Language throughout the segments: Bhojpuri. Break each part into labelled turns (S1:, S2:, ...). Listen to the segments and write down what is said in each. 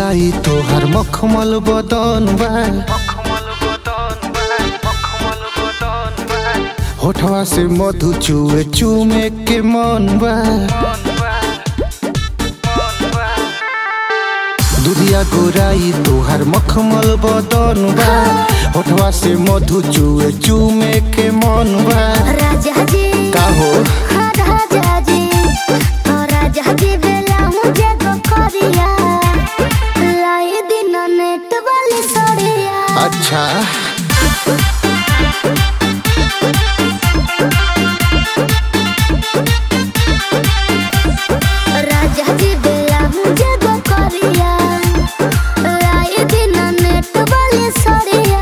S1: गोराई तोहर मखमल बदन बा होठवा से मधु चुए चूमे के मन बा दुधिया गोराई तोहर मखमल बदन बा होठवा से मधु चुए चूमे के मन बा
S2: राजा जी
S1: का हो
S2: हाँ राजा जी हाँ राजा जी बेला मुझे गो करिया लाई दिन नेट वाली सड़िया
S1: अच्छा
S2: राजा जी बेला मुझे गो करिया लाई दिन नेट वाली सड़िया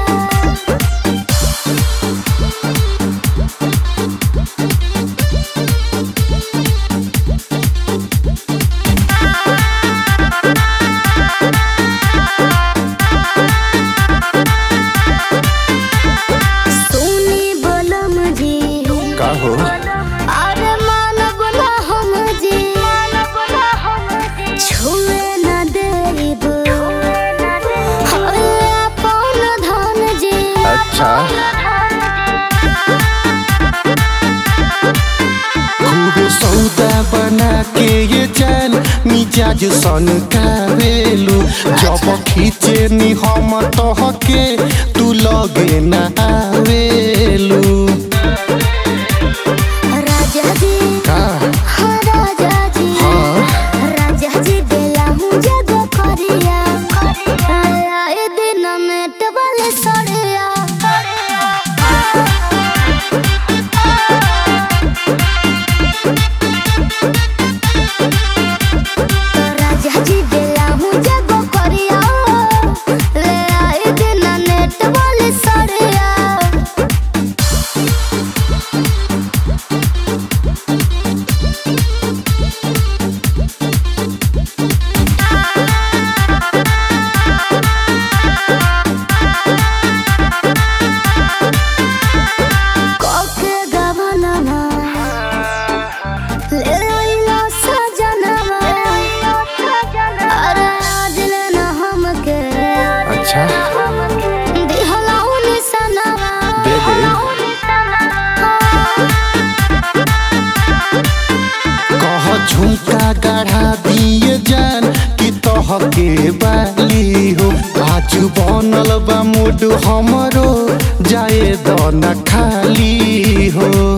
S2: सुनी बोलम जी
S1: का हो
S2: अरे मानव ना हम जी छुए न देब हरे अपन धन जी
S1: अच्छा खूब सौदा बना के ये जान मिजाज सन कावेलू जब खींचे नी हम तोहके तू लगे न आवेलू
S2: राजा जी
S1: का
S2: हाँ राजा जी
S1: हाँ
S2: राजा जी बेला मुझे गो करिया आए दिन में टबल सड़िया राजा जी बेला मुझे गो करिया ले आए दिन नेट वाली सड़िया कोके गवनमा ले लइला सजनवा अरे आज ले न हमके
S1: अच्छा
S2: दिहला निसनवा
S1: दे दे कह झुमका गढ़ा दिए जान कि तोहके बाली हो आज बनल बा मूड हमरो जाए दन खाली हो